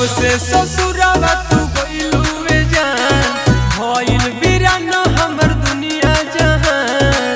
जब से ससुरावा तू गइलुए जान भइल बिरान हमर दुनिया जहान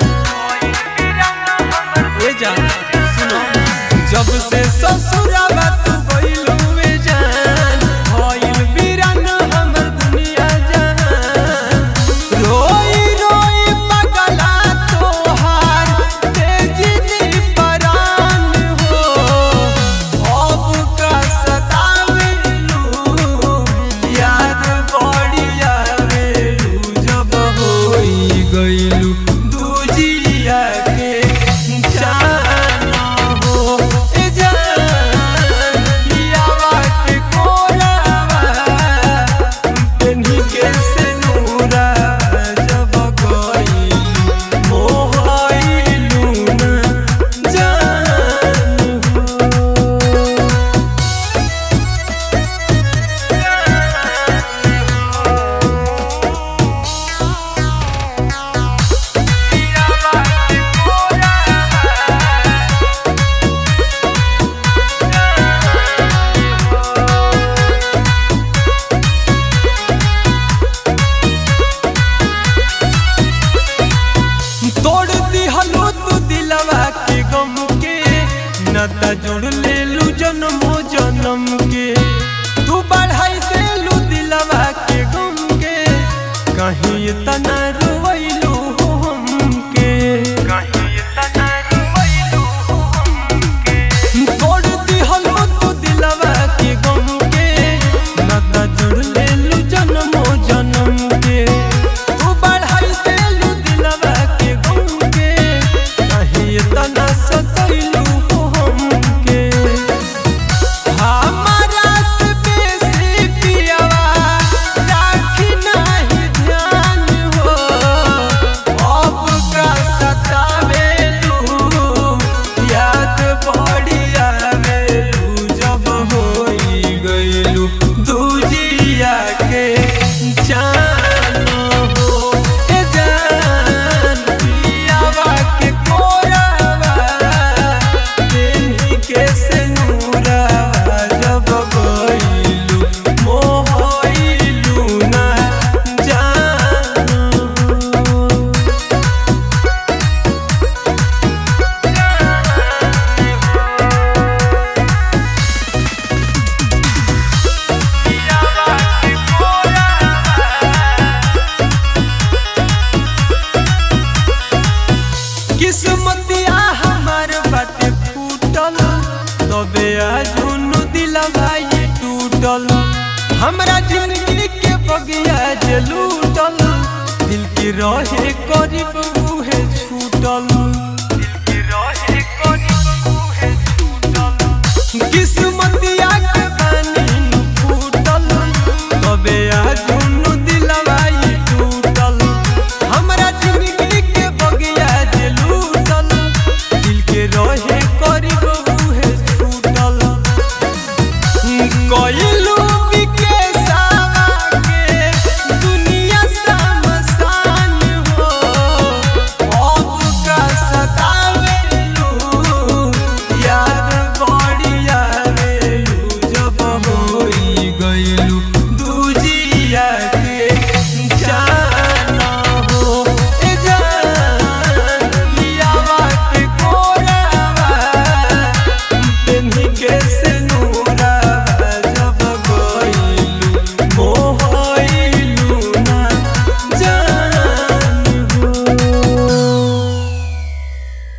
ए जान सुनो जब से ससुरावा तू गइलुए जान भइल बिरान हमर दुनिया जहान रोई रोई पगला तोहार तेजी परान हो अब का सतावेलू याद बड़ी आवेलू जब होई गइलू दूजिया के जान हो ए जान पियावा के कोरावा पेन्ही के सिनुरा जब गइलू मोहइलू ना जान हो तोड़ दिहलो तू दिलवा के गम के नता जोड़ लेलू जन्मो जन्म के तू बढ़ाई देलू दिलवा के गम के कहीं तना रोइलू हमके तोड़ दिहलो तू दिलवा के गम के नता जोड़ लेलू जन्मो जन्म के तू बढ़ाई देलू दिलवा के गम के कहीं तना सतैलू हमके हमारा से बेसी पियावा राखी नाही ध्यान हो अब का सतावेलू याद बड़ी आवेलू जब होई गइलू दूजिया के जान हो ए जान पियावा के कोरावा तेन्ही के सिनुरा जब गइलू मोहइलू ना जान हो किस्मतिया हमार बाटे फूटल तबे आजुनु दिलवा ये टूटल हमरा जिंदगी के बगिया जे लूटल दिल की रहे करीब उहे छूटल किस्मतिया